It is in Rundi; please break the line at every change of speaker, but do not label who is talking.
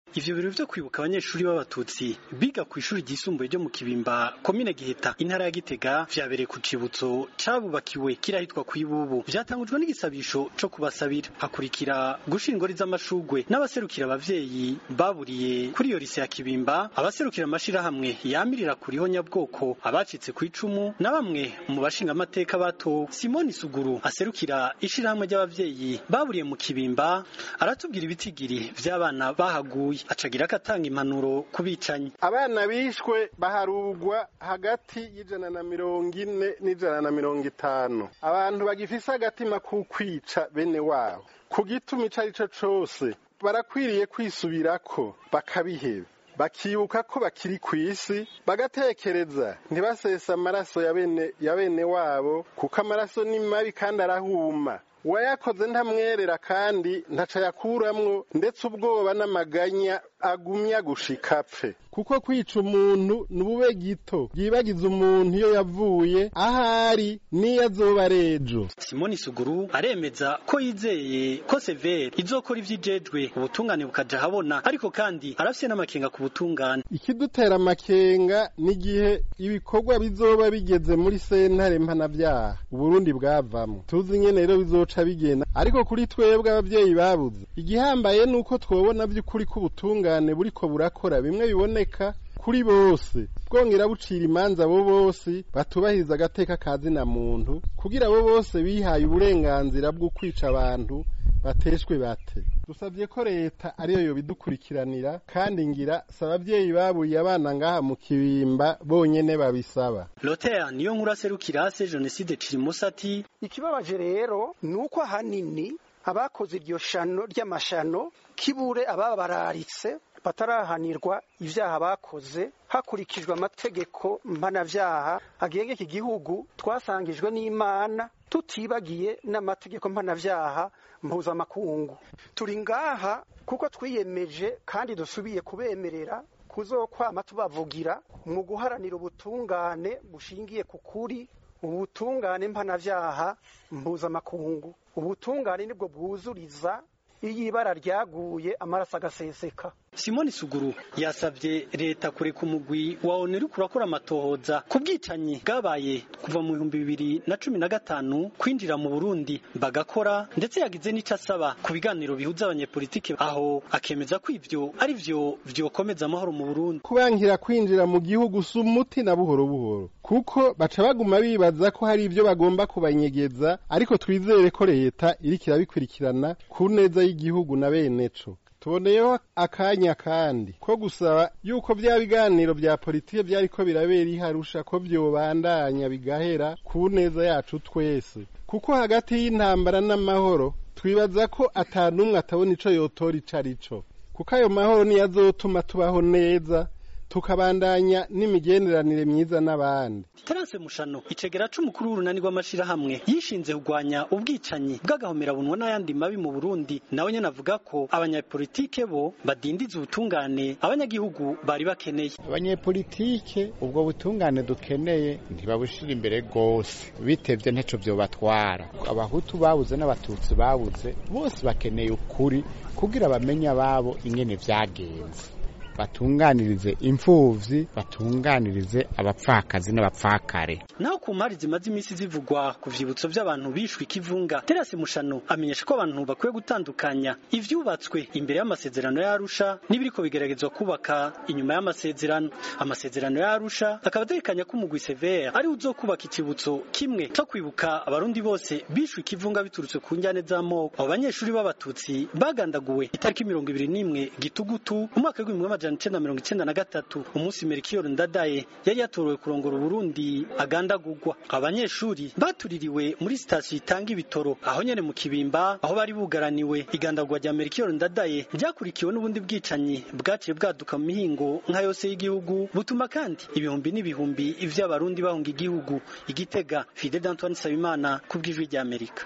ivyo birori vyo kwibuka abanyeshuri b'abatutsi biga ku ishuri ryisumbuye ryo mu kibimba komine giheta intara ya gitega vyabereye ku cibutso cabubakiwe kirahitwa kw'ibubu vyatangujwe n'igisabisho co kubasabira hakurikira gushira ingori z'amashugwe n'abaserukira abavyeyi baburiye kuri iyo rise ya kibimba abaserukira amashirahamwe yamirira kuriho nyabwoko abacitse ku icumu na bamwe mu bashinga amateka bato simoni suguru aserukira ishirahamwe ry'abavyeyi baburiye mu kibimba aratubwira ibitigiri vy'abana bahaguye acagira akatanga impanuro kubicanyi
abana bishwe baharugwa hagati y'ijana na mirongo ine n'ijana na mirongo itanu abantu bagifise agatima k'ukwica bene wabo ku gituma ico ari co cose barakwiriye kwisubirako bakabiheba bakibuka ko bakiri ku isi bagatekereza ntibasesa amaraso ya bene ya bene wabo kuko amaraso ni mabi kandi arahuma uwayakoze ntamwerera kandi ntaca yakuramwo ndetse ubwoba n'amaganya agumya gushika apfe kuko kwica umuntu ni ubube gito byibagiza umuntu iyo yavuye ahari n'iyo azoba ari ejo
simoni suguru aremeza ko yizeye ko severe izokora ivyijejwe ubutungane bukaja habona ariko kandi arafise n'amakenga ku butungane
ikidutera amakenga n'igihe ibikorwa bizoba bigeze muri sentare mpanavyaha uburundi bwavamwo tuzi nyene rero bizoca bigenda ariko kuri twebwe abavyeyi babuze igihambaye nuko twobona vy'ukuri k'ubutungane buriko burakora bimwe biboneka kuri bose bwongera bucira imanza abo bose batubahiriza agateka ka zina muntu kugira abo bose bihaye uburenganzira bwo kwica abantu bateshwe bate dusabye ko leta ariyo yobidukurikiranira kandi ngira si abavyeyi baburiye abana ngaha mu kibimba bonyene babisaba
lotea niyo nkuru aserukira se jenoside cirimosati
ikibabaje rero ni uko ahanini abakoze iryo shano ry'amashano kibure ababararitse batarahanirwa ivyaha bakoze hakurikijwe amategeko mpanavyaha agenga iki gihugu twasangijwe n'imana tutibagiye n'amategeko mpanavyaha mpuzamakungu turi ngaha kuko twiyemeje kandi dusubiye kubemerera kuzokwama tubavugira mu guharanira ubutungane bushingiye ku kuri ubutungane mpanavyaha mpuzamakungu ubutungane nibwo bwuzuriza iyo ibara ryaguye amaraso agaseseka
simoni suguru yasabye leta kureka umugwi wa onu uriko urakora amatohoza ku bwicanyi bwabaye kuva mu bihumbi bibiri na cumi na gatanu kwinjira mu burundi bagakora ndetse yagize n'ico asaba ku biganiro bihuza abanyepolitike aho akemeza ko ivyo ari vyo vyokomeza amahoro mu burundi
kubankira kwinjira mu gihugu si umuti na buhoro buhoro kuko baca baguma bibaza ko hari ivyo bagomba kubanyegeza ariko twizere ko leta iriko irabikurikirana ku neza y'igihugu na beneco tuboneyeho akanya kandi ko gusaba yuko vya biganiro vya politike vyariko birabera iharusha ko vyobandanya bigahera ku neza yacu twese kuko hagati y'intambara n'amahoro twibaza ko atanumwe atabona ico yotora ico arico kuko ayo mahoro niyo azotuma tubaho neza tukabandanya n'imigenderanire myiza n'abandi
terase mushano icegera c'umukuru w'urunani rw'amashirahamwe yishinze kugwanya ubwicanyi bw'agahomerabunwa n'ayandi mabi mu burundi nawe nyene avuga ko abanyapolitike bo badindiza ubutungane abanyagihugu bari bakeneye
abanyepolitike ubwo butungane dukeneye ntibabushira imbere rwose bitevye nteco vyobatwara abahutu babuze n'abatutsi babuze bose bakeneye ukuri kugira bamenye ababo ingene vyagenze batunganirize imfuvyi batunganirize abapfakazi n'abapfakare
naho ku mpari zimaze imisi zivugwa ku vyibutso vy'abantu bishwe ikivunga terasi mushano amenyesha ko abantu bakwiye gutandukanya ivyubatswe imbere y'amasezerano y'arusha n'ibiriko bigeragezwa kubaka inyuma y'amasezerano amasezerano y'arusha akaba ategekanya ko umugwi severe ari uzokubaka ikibutso kimwe co kwibuka abarundi bose bishwe ikivunga biturutse ku njyane z'amoko abo banyeshuri b'abatutsi bagandaguwe itariki mirongo ibiri n'imwe gitugutu umwaka w'ibihumbi amajana icenda mirongo icenda na gatatu umunsi Melchior Ndadaye yari yatorewe kurongora Uburundi agandagurwa abanyeshuri batuririwe muri sitasiyo itanga ibitoro aho nyene mu kibimba aho bari bugaraniwe igandagurwa rya Melchior Ndadaye ryakurikiwe n'ubundi bwicanyi bwaciye bwaduka mu mihingo nka yose y'igihugu butuma kandi ibihumbi n'ibihumbi vy'abarundi bahunga igihugu igitega Fidel Antoine Sabimana kubw'ijwi rya Amerika